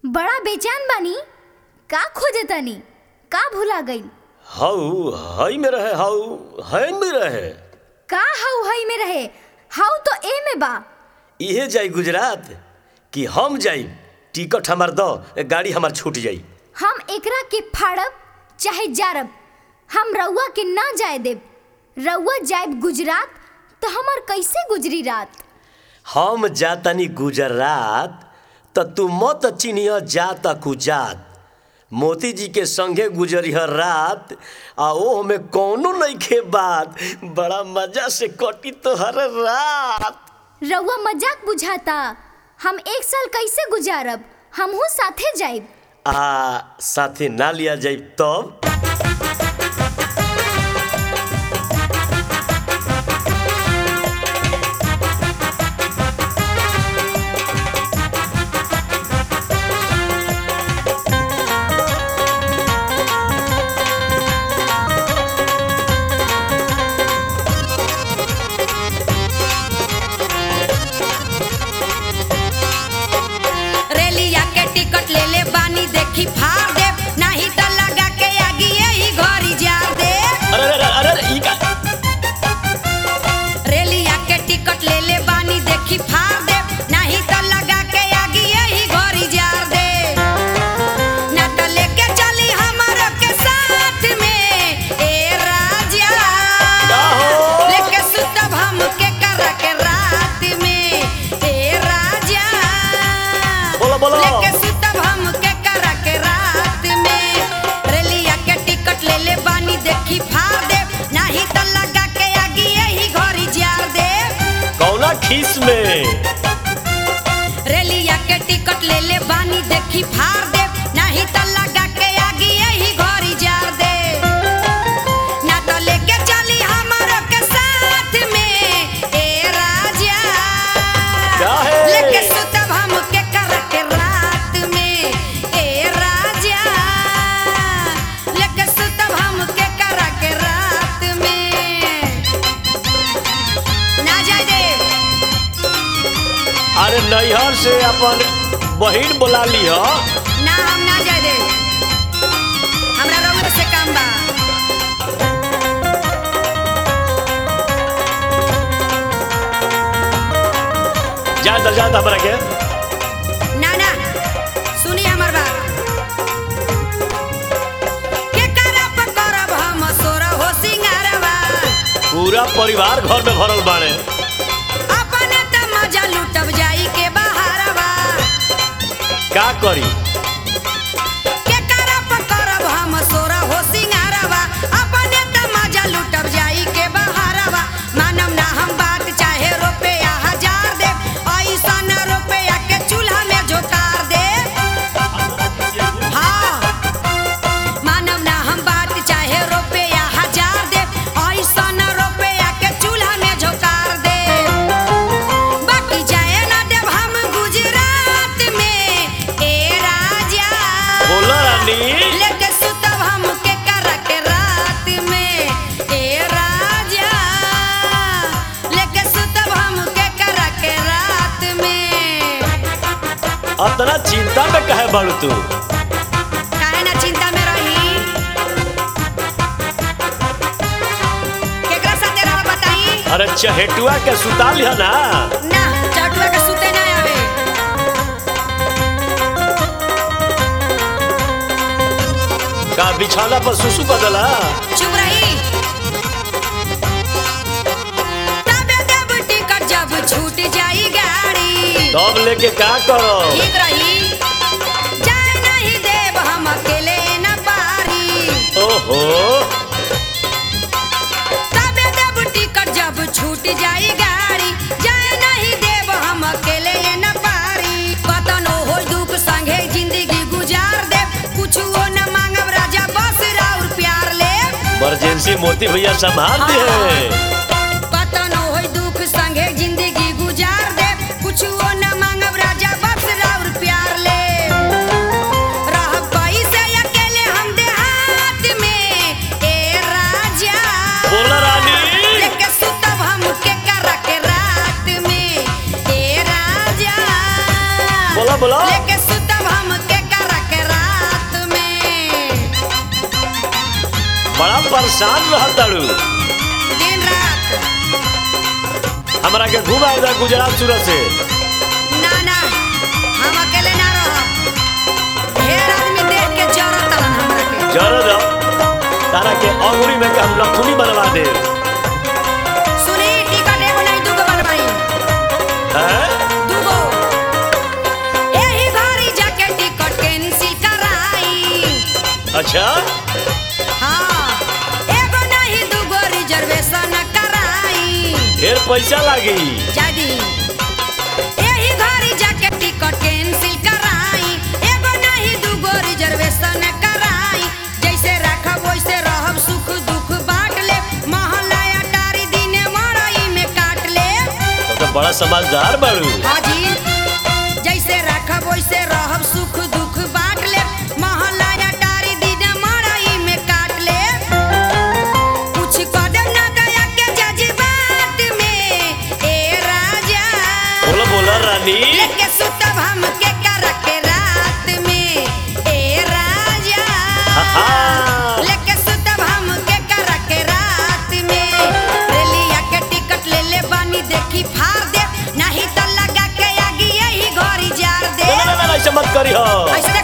बड़ा बेचैन बानी का खोजे तनी का भुला गई हऊ हई में रहे हऊ हई में रहे का हऊ हई में रहे हाउ तो ए में बा इहे जाई गुजरात कि हम जाई टिकट हमार दो गाड़ी हमार छूट जाई हम एकरा के फाड़ब चाहे जारब हम रउआ के ना जाए देब रउआ जाएब गुजरात तो हमर कैसे गुजरी रात हम जातनी गुजरात त तू मत चिनिह जात कुजात मोती जी के संगे गुजरिह रात आ ओह में कौनो नइखे बात बड़ा मजा से कटी तोहर रात रउआ मजाक बुझाता हम एक साल कैसे गुजारब हमहू साथे जाइब आ साथे ना लिया जाई तब रेलिया के टिकट ले ले बानी देखी फाड़ दे नहीं तो लगा के आगी यही घरी जा दे अरे अरे अरे अरे ई का रेलिया के टिकट ले ले बानी देखी फाड़ दे नहीं तो लगा के आगी यही घरी जा दे ना तो लेके चली हमारो के साथ में ए राजा का हो? लेके सुतब हम के कर के रात में ए राजा बोलो, बोलो। लेके सुतब हम के कर के रात में रेलिया के टिकट ले ले बानी देखी फाड़ दे नहीं तो लगा के आगी यही घरी जा दे कौना खीस में रेलिया के टिकट ले ले बानी देखी फाड़ दे नहीं तो लगा के आगी यही घरी जा दे ना तो लेके चली हमारो के साथ में ए राजा क्या है? लेके सुतब हम के कर के रात में ए राजा लेके सुतब हम के कर के रात में ना जाए दे अरे नैहर से अपन बहिन बोला लिह ना हम ना जाए दे हमरा रउआ से काम बा जा जा जा हमरा के ना ना सुनी हमर बात के करब करब हम सोर हो सिंगारवा पूरा परिवार घर में भरल बाड़े अपने त मजा लुटब जाई के बहारवा का करी के करब करब हम सोर हो सिंगारवा अपने त मजा लुटब जाई के बहारवा मानम ना हम बात चाहे रुपया हजार दे ऐसन रुपया के चूल्हा में झोकार दे हाँ मानव ना हम बात चाहे रुपया हजार दे ऐसन रुपया के चूल्हा में झोकार दे बाकी जाए ना देव हम गुजरात में ए राजा बोला रानी लेके सुतब हम के कर के रात में ए राजा लेके सुतब हम के कर के रात में अतना चिंता में कहे बाड़ू तू काहे ना चिंता में रही केकरा साथे रह बताई अरे चहेटुआ के सुता लिह ना ना चटुआ के सुते ना आवे का बिछौना पर सुसु कर देला चुप रही तबे देब टिकट जब छूट जाई गाड़ी तब लेके का करो ठीक रही जाए नहीं देब हम अकेले न पारी ओहो तबे देब टिकट जब छूट जाई गाड़ी जाए नहीं देब हम अकेले न पारी कतनो हो दुख संगे जिंदगी गुजार दे कुछ न मांगब राजा बस राउर प्यार ले इमरजेंसी मोती भैया संभाल दिए कतनो हो दुख संगे जिंदगी गुजार दे कुछ न मांगब राजा बस राउर प्यार ले रहब कैसे अकेले हम देहात में ए राजा बोला रानी लेके सुतब हम के कर के रात में ए राजा बोला बोला लेके सुतब हम के परेशान रहताड़ू दिन रात हमरा के घुमा दे गुजरात सूरत से ना ना हम अकेले ना रह ढेर आदमी देख के जरत तलन हमरा के जरूर तारा के अंगुरी में के हम लखुनी बनवा दे सुनी टिकट एगो नहीं दूगो बनवाई हैं दूगो एही घरी जाके टिकट कैंसिल कराई अच्छा हाँ एगो नहीं दूगो रिजर्वेशन कराई ढेर पैसा लागी जादी एही घरी जाके टिकट कैंसिल कराई एगो नहीं दूगो रिजर्वेशन कराई जैसे राखब वैसे रहब सुख दुख बांट ले महला अटारी दिने मड़ई में काट ले तो, तो बड़ा समझदार बाड़ू हाजी जैसे राखब वैसे रहब सुख दुख बांट ले महला अटारी दिने मड़ई में काट ले कुछ कदम ना दया के जज्बात में ए राजा बोला बोला रानी लेके सुतब हम के कर के रात में ए राजा आहा। लेके सुतब हम के कर के रात में रेलिया के टिकट ले ले बानी देखी फाड़ दे नहीं तो लगा के आगी यही घरी जार दे ना ना ना, ना ऐसे मत करी हो ऐसे